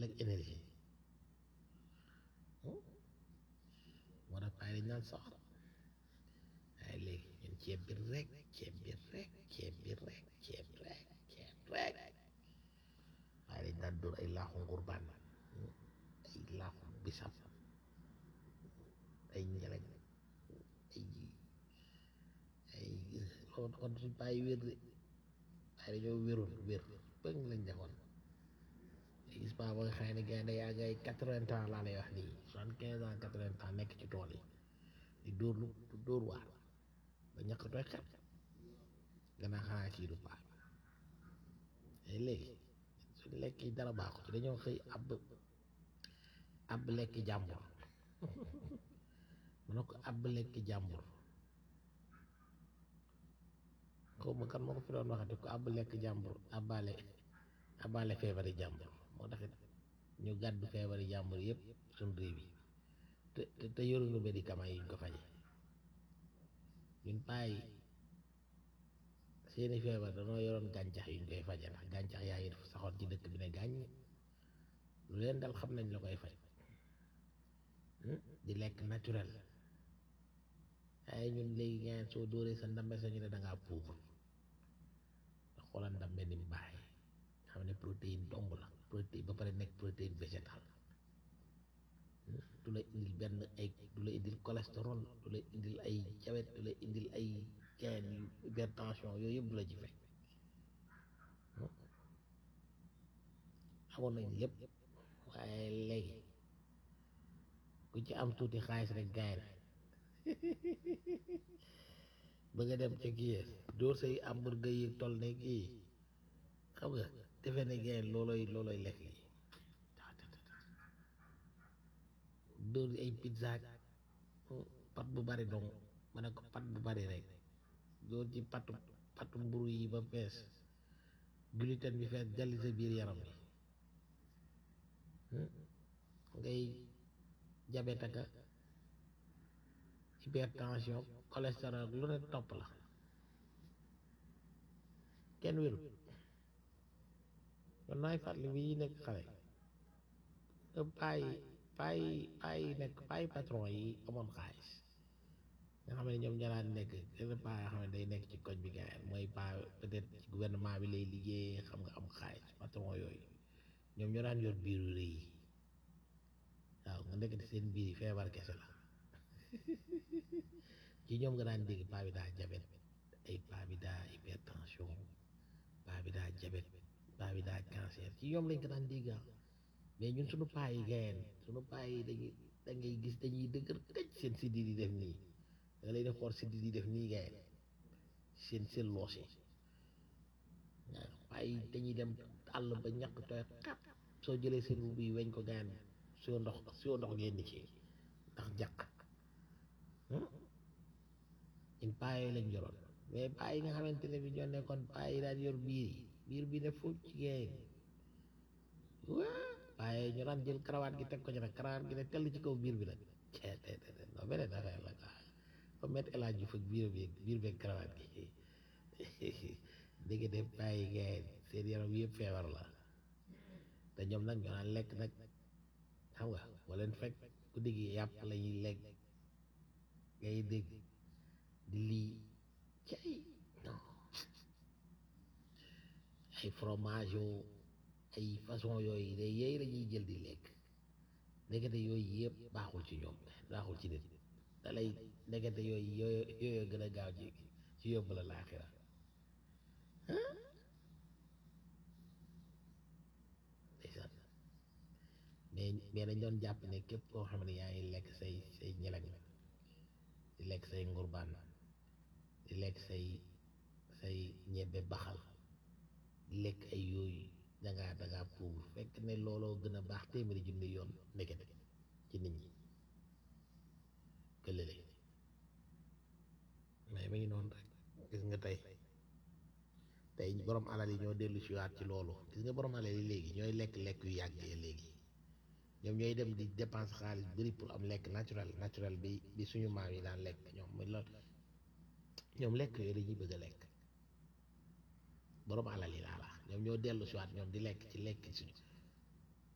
tëll ak énergie moo tax paay dañ naan soxla waaye léegi ñun ceeb bi rek ceeb bi rek ceeb bi rek ceeb rek ceeb rek waaye dañ daan dóor ay laaxu ngurbaan ay laaxu bisam ay njeleñ ay ay loolu kon suñ bàyyi wér de waaye dañoo wéroon wér bëgg lañ defoon gis ba ba nga xam ne gaynde yaa ngay quatre-vingts ans laa lay wax nii soixante-quinze ans quatre-vingts ans nekk ci tool yi di dóor lu du dóor waar ba ñàkk tooy xet gannaaw xanaa kii du paa mais léegi suñ lekk yi dara baaxu ci dañoo xëy ab ab lekk jàmbur mu ne ko ab lekk jàmbur xaw ma kan moo ko fi doon waxati ko ab lekk jàmbur abale abale feebari jàmbur moo taxit ñu gàddu feebari jàmbur yëpp suñ réew yi te te te yoruñu médicament yi ñu ko faje ñun bàyyi seeni feebar danoo yoroon gàncax yu ñu koy faje ndax gàncax yaa ngi saxoon ci dëkk bi ne gàññ lu leen dal xam nañ la koy faj di lekk naturel waaye ñun léegi ngeen soo dóoree sa ndambe sa ñu ne dangaa pauvre nga xoolal ndambe ni mu baaxee xam ne protéine dong la protéine ba pare nekk protéine végétale du la indil benn ay du la indil cholestérol du la indil ay jabet du la indil ay gain yu hypertension yooyu yëpp du la ci fekk amoon nañ lépp waaye léegi ku ci am tuuti xaalis rek gaay na bëgg a dem ca kii dóor say hamburger yi toll ne kii xam nga defe ne gaay looloy looloy lekk yi dóor ay pizza pat bu bari dong ma ne ko pat bu bari rek dóor ci patu patu mburu yi ba fees gluten bi fees jalli sa biir yaram bi ngay diabète ak hypertension cholestérol lu ne topp la kenn wéru kon naay fàttali bi yi nekk xale payi payi payi nekk payi patron yi amoon xaalis nga xam ne ñoom ñaaraan nekk kenn paa yoo xam ne day nekk ci koñ bi gaay mooy paa peut-être ci gouvernement bi lay liggéey xam nga am xaalis patron yooyu ñoom ñoo daan yor biiru rëy yi waaw nga nekk seen biir yi feebar kese la ci ñoom nga daan dégg paa bi daa jabet ay paa bi daa hypertension paa bi daa jabet paa bi daa cancer ci ñoom lañ ko daan dégg mais ñun suñu paa yi gayeen suñu paa yi dañuy da ngay gis dañuy dëgër tëj seen siddi di def nii da lay def xool siddi di def nii gayeen seen seen loos yi waaw paa yi dañuy dem àll ba ñàkk tooy xap soo jëlee seen bu yi weñ ko gayeen soo ndox soo ndox ngeen di ci ndax jàq ñun paa yooyu lañ yoroon mais paa yi nga xamante ne bi ñoo nekkoon paa yi daan yor biir yi biir bi ne foofu ci géej waa paa yooyu ñu daan jël karawaat gi teg ko ci nag karawaat gi ne tell ci kaw biir bi nag cee te te te non beneen affaire la quoi fa met El Hadj Diouf ak biir bi biir beeg karawaat gi dégg de paa yi géej seen yaram yëpp feebar la te ñoom nag ñoo daan lekk nag xam nga boo leen fekk ku dégg yàpp la ñuy lekk ngay dégg di lii ci ay non ay fromage yoo ay façon yooyu de yooyu la ñuy jël di lekk ndekete yooyu yëpp baaxul ci ñoom baaxul ci nit da lay ndekete yooyu yooyu yooyu gën a gaaw ci ci yóbbu la laaxira ndeysaan mais mais dañ doon jàpp ne képp koo xam ne yaa ngi lekk say say ñelañ di lekk say ngurbaan di lekk say say ñebbe baxal di lekk ay yooyu dangaa dangaa pauvre fekk ne looloo gën a baax téeméeri junni yoon ndekete ci nit ñi këlële mais ma ngi noonu rek gis nga tey tey borom alal yi ñoo dellu si waat ci loolu gis nga borom alal yi léegi ñooy lekk lekk yu yàggee léegi ñoom ñooy dem di dépense xaalis bëri pour am lekk naturel naturel bi bi suñu maam yi daan lekk ñoom muy lool ñoom lekk yooyu dañuy bëgg a lekk borom alal yi laa la ñoom ñoo dellu si waat ñoom di lekk ci lekk suñu